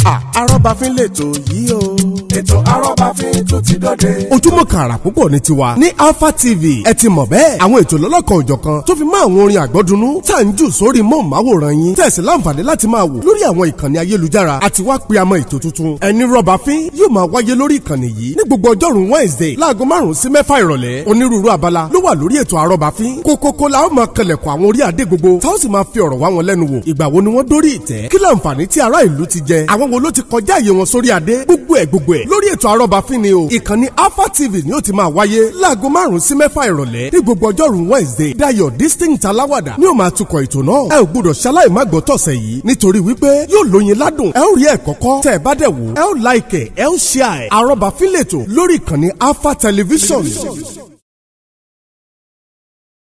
arọ́bàfin lètò yìí o. ètò arọ́bàfin tún ti dòde. ojúmọ́ kàrà púpọ̀ ní tiwa ní alpha tv ẹ ti mọ̀ bẹ́ẹ̀ àwọn ètò lọ́lọ́kan òjọ̀kan tó fi mọ́ àwọn orin àgbọ́dúnú tá à ń jù sórí móhùnmáwòrán yín tẹ̀sí láǹfààní láti máa wò lórí àwọn ìkànnì ayélujára àti wá pe àmọ́ ètò tuntun ẹni rọ́bàfin yóò máa wáyé lórí ìkànnì yìí ní gbogbo ọjọ́rùn wednesday láago márùn-ún sí mẹ́fà ìrọ̀lẹ́ onírúurú abala ló wà lórí ètò arọ́bàfin kókókó la ó máa kẹlẹ̀kùn àwọn orí adé gbogbo tá ó sì máa fi ọ̀rọ̀ wá wọn lẹ́nu wò ìgbà wo ni wọ́n dórí ìtẹ́ kí láǹfààní tí ará ìlú ti jẹ àwọn wo ló ti kọjá àyè wọn sórí adé gbogbo ẹ̀ gbogbo ẹ̀ lórí ètò arọ́bàfin ni o ìkànnì alpha tv ni ó ti máa wáyé láago márùn-ún sí mẹ́fà ìrọ̀lẹ́ ní gbogbo ọjọ́rùn wednesday dayo distinct aláwàdà ni ó máa tukọ̀ ètò náà ẹ ò gbúdọ̀ ṣaláì má gbọ́ tọ̀sẹ̀ yìí nítorí wípé yóò lóyin ládùn ẹ ó rí ẹ̀kọ́ kọ́ tẹ́ ẹ bá dẹ̀ wò ẹ ó like ẹ ẹ ó share ẹ arọ́bàfin lètò lórí ìkànnì alpha television.